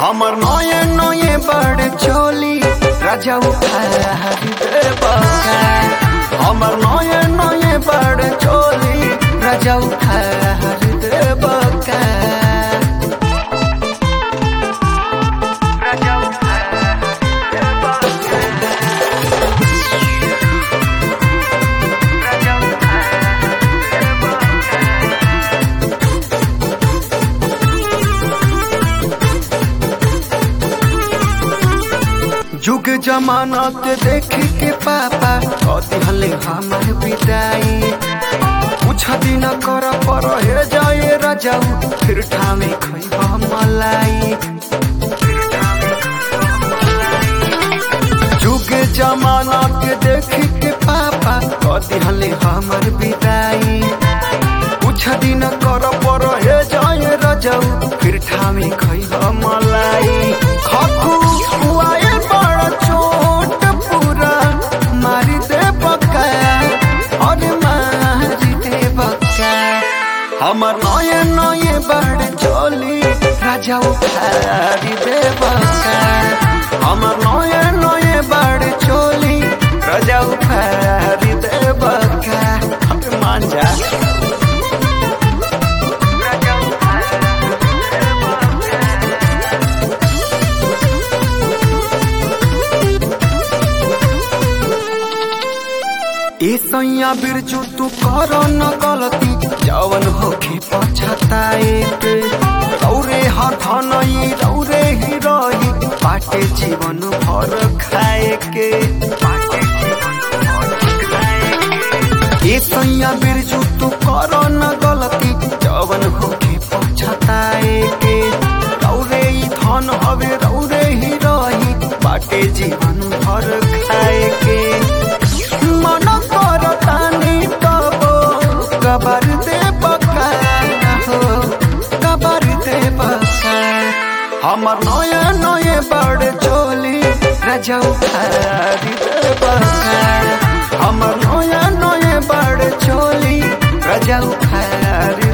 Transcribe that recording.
हमर नये नये बड़ चोली राजा उखाड़ देबका हमर नये नये बड़ चोली राजा उखाड़ देबका राजा उखाड़ देबका राजा उखाड़ जुग जमाना के देख के पापा कथी हले हमर विदाई कुछ दिन कर पर हे जाए राजाऊ फिर ठामे खैबा मलाई जुग जमाना के देख के पापा कथी हले हमर विदाई कुछ दिन कर पर हे जाए राजाऊ फिर ठामे खैबा मलाई खखु खुआए बड़ चोट पूरा मारी दे बका और मारी दे बका हमर नये नये बड़ चोली राजा उखाड़ी दे बका हमर नये नये बड़ चोली राजा उखाड़ी दे बका हम मान जा राजा उखाड़ी दे बका ए सैया बिरजू तू कर न गलती जवन होखे पछताए के रौरे हाथ नई रौरे ही रही बाटे जीवन भर खाए के बाटे जीवन भर खाए के। ए सैया बिरजू तू कर न गलती जवन होखे पछताए के रौरे ही धन हवे रौरे ही रही बाटे जीवन भर खाए के मन कर तानी तबो कबर दे बका हो कबर दे बका हमर नये नये बड़ चोली राजा उखाड़ी दे बका हमर नये नये बड़ चोली राजा उखाड़ी